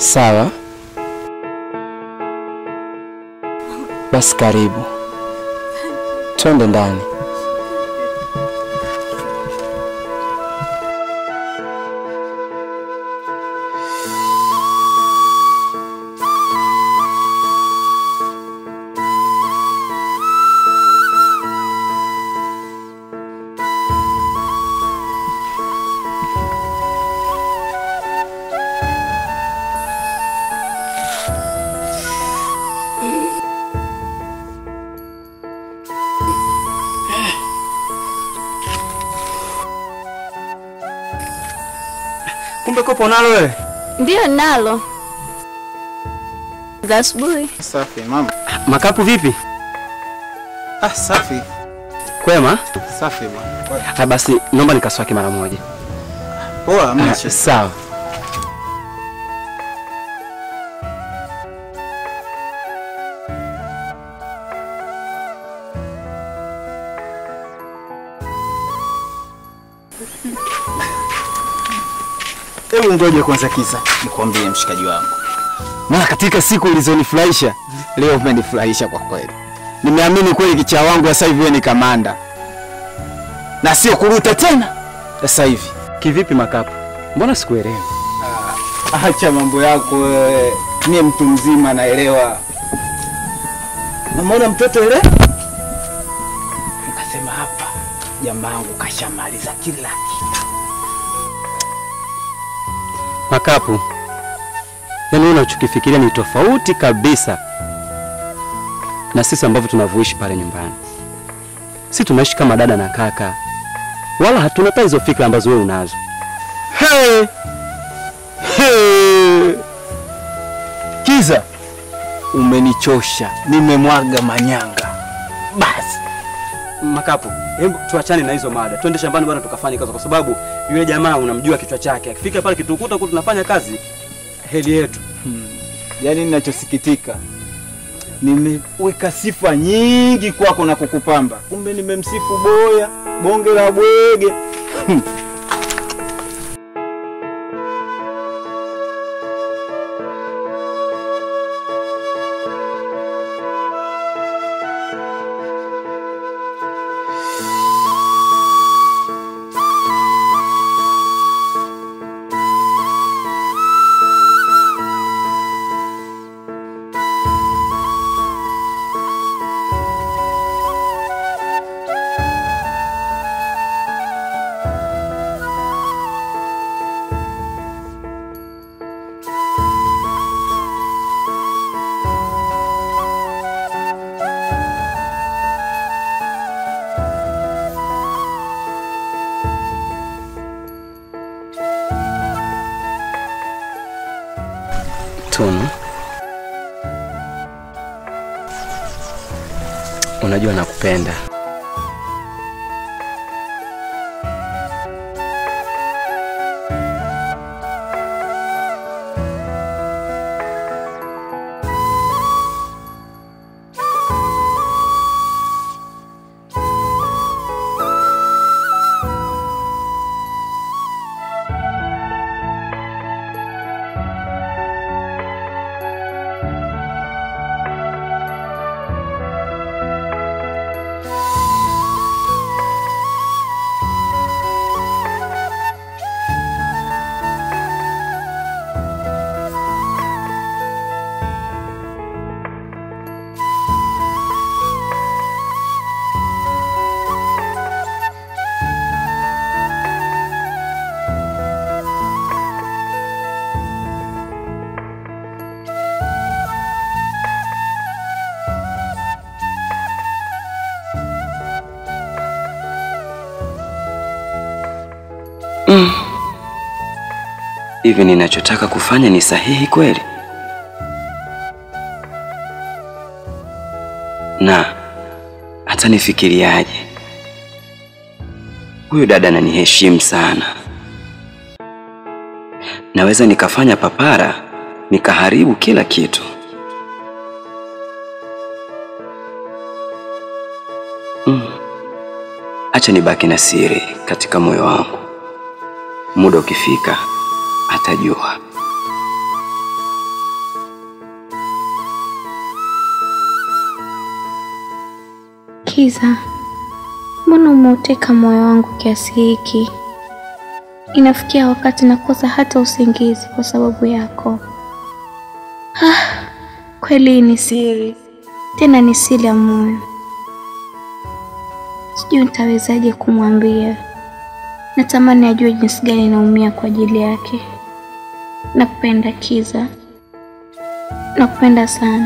Sawa, basi karibu, twende ndani. Kumbe kopo nalo wewe? Ndiyo nalo. Za asubuhi. Safi mama. Makapu vipi? Ah, safi. Kwema? Safi bwana. Ah, basi naomba nikaswaki mara moja. Poa, hamna Ah, shida. sawa. Hebu ngoje kwanza kisa nikwambie mshikaji wangu. Maana katika siku ulizonifurahisha leo umenifurahisha kwa kweli. Nimeamini kweli kichaa wangu sasa hivi wewe ni kamanda. Na sio kuruta tena. Sasa hivi. Kivipi Makapu? Mbona sikuelewi? Acha mambo yako wewe. Mie mtu mzima naelewa. Namwona mtoto ile? Nikasema hapa jamangu kashamaliza kila kitu. Makapu, yaani wewe unachokifikiria ni tofauti kabisa na sisi ambavyo tunavyoishi pale nyumbani. Si tunaishi kama dada na kaka, wala hatuna hata hizo fikra ambazo wewe unazo. Hey! Hey! Kiza, umenichosha, nimemwaga manyanga. Basi Makapu, hebu tuachane na hizo mada, twende shambani bwana, tukafanye kazi, kwa sababu yule jamaa unamjua kichwa chake. Akifika pale kitukuta huko tunafanya kazi, heli yetu. yaani, ninachosikitika nimeweka sifa nyingi kwako na kukupamba, kumbe nimemsifu boya bonge la bwege. Tunu, unajua nakupenda. Hivi ninachotaka kufanya ni sahihi kweli? Na hata nifikiriaje? Huyu dada ananiheshimu sana. Naweza nikafanya papara nikaharibu kila kitu. Mm. Acha nibaki na siri katika moyo wangu. Muda ukifika atajua. Kiza, mbona umeuteka moyo wangu kiasi hiki? Inafikia wakati nakosa hata usingizi kwa sababu yako. Ah, kweli hii ni siri, tena ni siri ya moyo. Sijui nitawezaje kumwambia. Natamani ajue jinsi gani naumia kwa ajili yake. Nakupenda Kiza, nakupenda sana.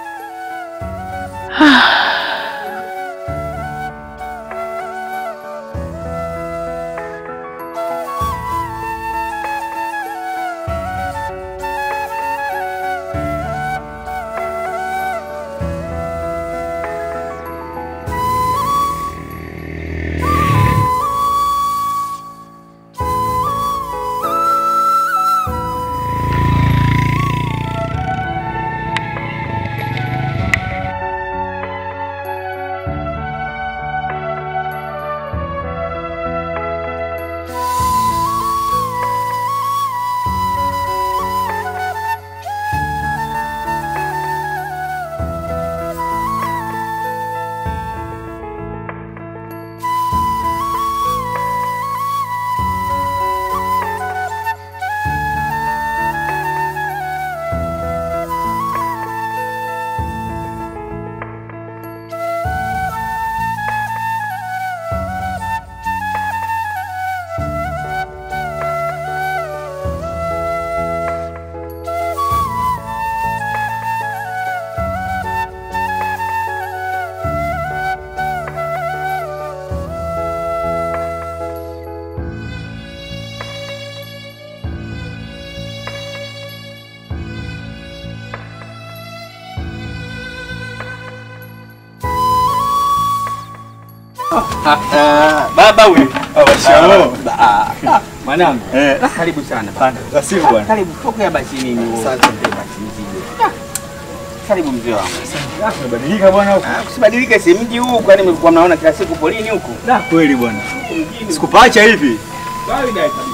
Baba huyu. Shikamoo. Mwanangu. Eh. Karibu sana bana. Asifu bwana. Karibu pokea basi nini. Asante basi mzigo. Karibu mzee wangu. Umebadilika bwana huko. Ah, Usibadilike si mji huu kwani mlikuwa mnaona kila siku polini huku. Da kweli bwana. Sikupacha hivi. Kawaida kabisa.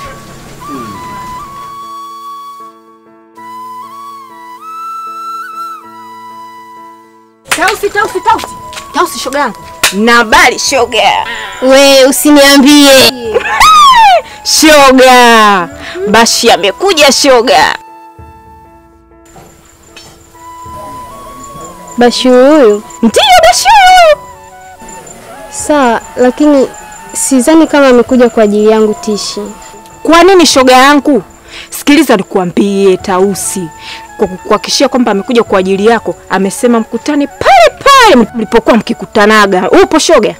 Tausi, Tausi, Tausi. Tausi shoga yangu. Na habari shoga. We usiniambie. Shoga. Bashi amekuja shoga. Bashu huyu Ndiyo Bashi huyu. sawa, lakini sidhani kama amekuja kwa ajili yangu Tishi. Kwa nini shoga yangu? Sikiliza nikuambie Tausi. Kwa kukuhakikishia kwamba amekuja kwa ajili yako, amesema mkutane pale pale mlipokuwa mkikutanaga. Upo shoga?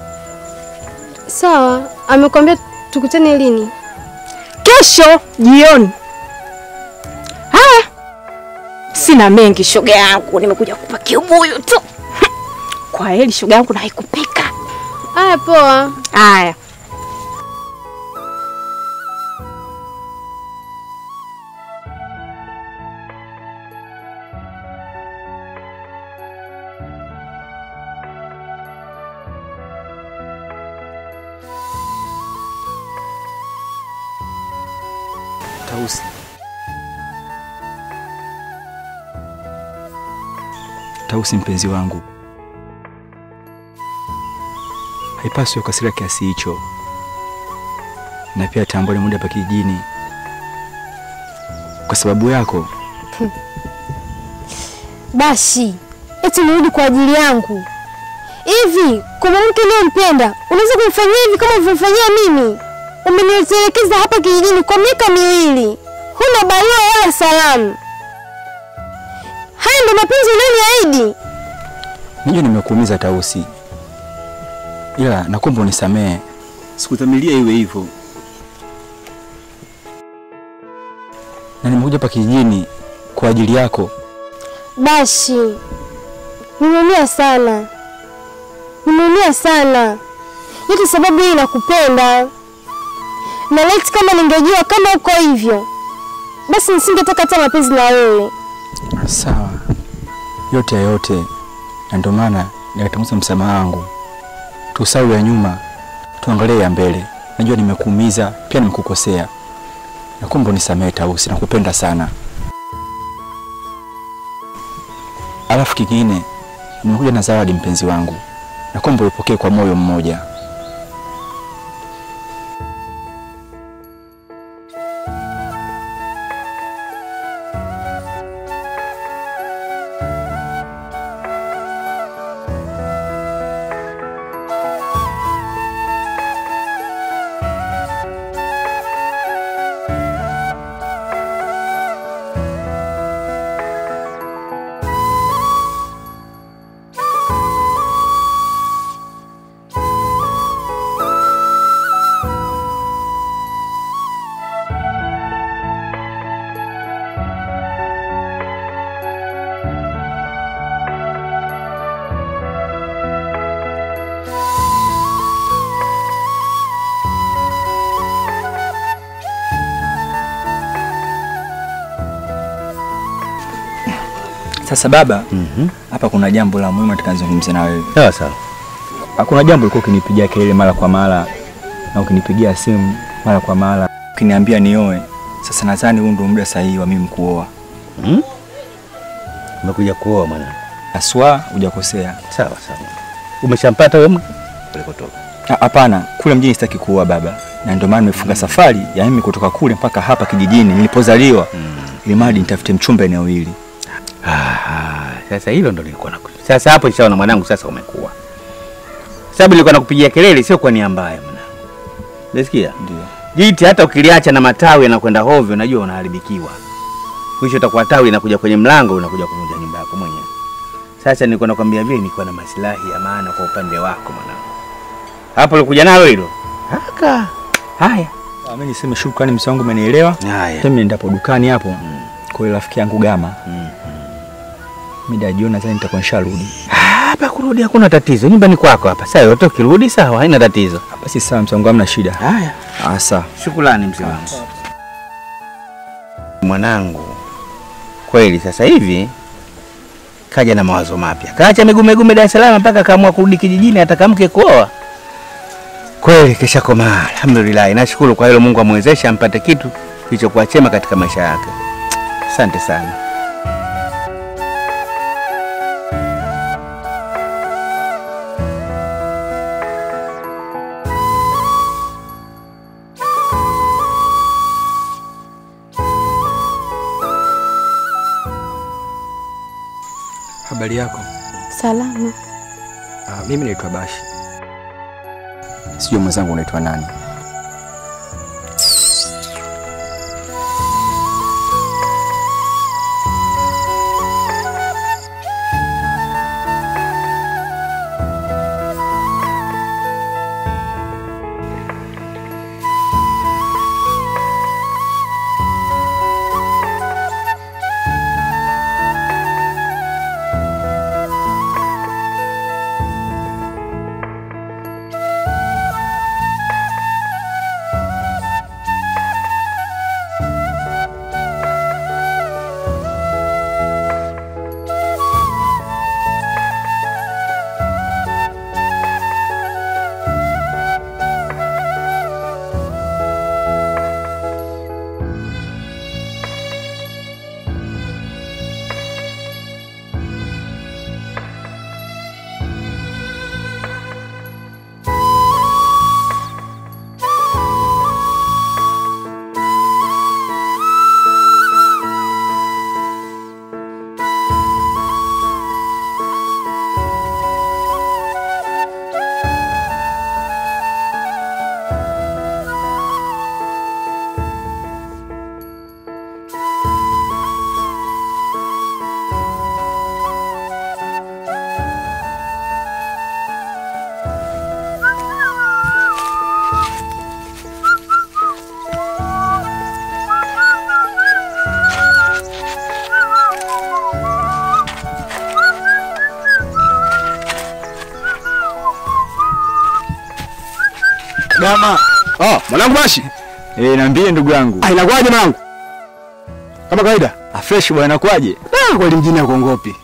Sawa, amekwambia tukutane lini? Kesho jioni. Haya, sina mengi shoga yangu, nimekuja kupa kibuyu tu. Kwa heri shoga yangu, na haikupika. Aya, poa. Haya. Tausi. Tausi mpenzi wangu, haipaswi ukasira kiasi hicho, na pia tambua ni muda hapa kijijini. Kwa sababu yako Bashi, eti nirudi kwa ajili yangu? Hivi kwa mwanamke unayempenda unaweza kumfanyia hivi kama ulivyofanyia mimi? Umenitelekeza hapa kijijini kwa miaka miwili, huna barua wala salamu. Haya ndo mapenzi unayoniahidi? najua nimekuumiza Tausi, ila nakuomba unisamehe, sikudhamiria iwe hivyo, na nimekuja hapa kijijini kwa ajili yako. Bashi, nimeumia sana, nimeumia sana, yote sababu hii nakupenda, na laiti kama ningejua kama uko hivyo, basi nisingetaka hata mapenzi na wewe. Sawa, yote ya yote, na ndio maana nikatanguza msamaha wangu. Tusahau ya nyuma, tuangalie ya mbele. Najua nimekuumiza, pia nimekukosea. Nakuomba unisamehe Tausi, nakupenda sana. Alafu kingine, nimekuja na zawadi mpenzi wangu. na kwamba ulipokee kwa moyo mmoja. Sasa baba, hapa kuna jambo la muhimu nataka nizungumze na wewe. Sawa sawa. Hakuna jambo ulikuwa ukinipigia kelele mara kwa mara na ukinipigia simu mara kwa mara ukiniambia nioe. Sasa nadhani huu ndio muda sahihi wa mimi kuoa. Hmm? Umekuja kuoa mwanangu. Aswa hujakosea. Sawa sawa. Umeshampata wewe mke? Ulikotoka. Ah, Hapana, kule mjini sitaki kuoa baba, na ndio maana nimefunga safari ya mimi kutoka kule mpaka hapa kijijini nilipozaliwa, ili mradi nitafute mchumba eneo hili. Ah, sasa hilo ndo nilikuwa naku. Sasa hapo nishaona mwanangu, sasa umekuwa. Sababu nilikuwa nakupigia kelele sio kwa nia mbaya mwanangu. Unasikia? Ndio. Jiti hata ukiliacha na matawi yanakwenda hovyo, najua unaharibikiwa. Mwisho utakuwa tawi inakuja kwenye mlango, unakuja kuvunja nyumba yako mwenyewe. Sasa nilikuwa nakwambia vile, nilikuwa na maslahi ya maana kwa upande wako mwanangu. Hapo ulikuja nalo hilo. Haka. Haya. Ah, Mimi niseme shukrani, mzee wangu, umenielewa. Haya. Mimi ndapo dukani hapo kwa yule rafiki yangu Gama, Mm. mida jioni nadhani nitakuwa nisharudi. Hapa kurudi hakuna tatizo, nyumbani kwako hapa. Sasa yote ukirudi sawa, haina tatizo. Basi sawa, mzee wangu, hamna shida. Haya. Ah, sawa. Shukrani mzee wangu. Mwanangu, kweli sasa hivi kaja na mawazo mapya, kaacha miguu migume Dar es Salaam mpaka kaamua kurudi kijijini, ataka mke kuoa. Kweli kisha komaa, alhamdulillah. Nashukuru kwa hilo, Mungu amwezeshe ampate kitu kilichokuwa chema katika maisha yake. Asante sana. Habari yako? Salama. Ah, mimi naitwa Bashi. Sijui mwenzangu unaitwa nani? Dama. Oh, mwanangu Bashi. Eh, niambie ndugu yangu. Ah, inakuwaje mwanangu? Kama kawaida. Ah, fresh bwana, inakuwaje? Ah, kweli mjini hakuongopi.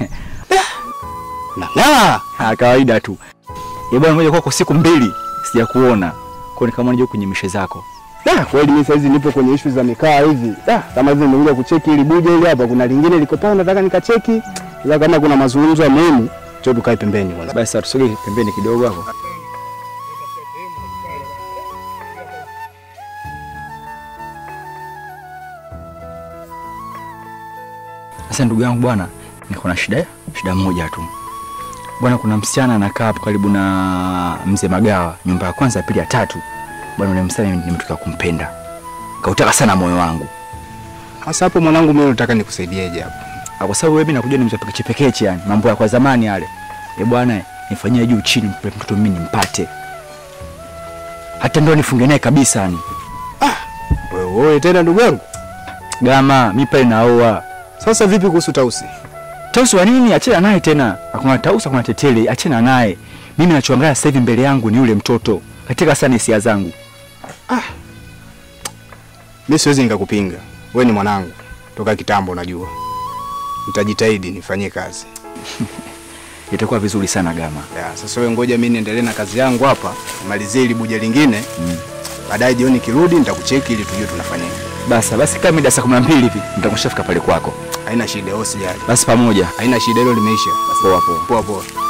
Nang'aa. Ah, kawaida tu. Eh, bwana, ngoja kwako siku mbili sijakuona. Kwa ni kama nije kwenye mishe zako. Da, kweli mimi saizi nipo kwenye issue za mikaa hivi. Da, kama hivi nimekuja kucheki ili buje ile hapa kuna lingine liko pale nataka nikacheki. Ila kama kuna mazungumzo ya muhimu Njoo tukae pembeni kwanza. Basi tusogee pembeni kidogo hapo. Sasa ndugu yangu bwana, niko na shida shida moja tu bwana. Kuna msichana anakaa hapo karibu na mzee Magawa, nyumba ya kwanza, ya pili, ya tatu. Bwana, yule msichana nimetoka kumpenda, kautaka sana moyo wangu, Sasa hapo mwanangu, mimi nataka nikusaidieje hapo? Ah, kwa sababu wewe mimi nakujua ni mtu pekeche pekeche, yani mambo ya kwa zamani yale. Eh bwana, nifanyie juu chini, mpe mtoto mimi nimpate, hata ndio nifunge naye kabisa yani. Wewe wewe tena ndugu yangu. Gama mimi pale naoa Sasa vipi kuhusu Tausi? Tausi wa nini? Achana naye tena. Hakuna Tausi, hakuna tetele, achana naye. Mimi nachoangalia sasa hivi mbele yangu ni yule mtoto katika sana hisia zangu. Mimi siwezi nikakupinga. Wewe ni mwanangu toka kitambo, unajua. Nitajitahidi nifanyie kazi. Itakuwa vizuri sana Gama. Ya, sasa wewe ngoja mimi niendelee na kazi yangu hapa, nimalizie ili buja lingine. Baadaye jioni kirudi nitakucheki ili tujue tunafanya nini. Basa basi, kama mida saa 12 hivi nitakushafika pale kwako. Haina shida, wewe usijali. Basi pamoja. Haina shida, hilo limeisha. Basi Poa poa. poa poa.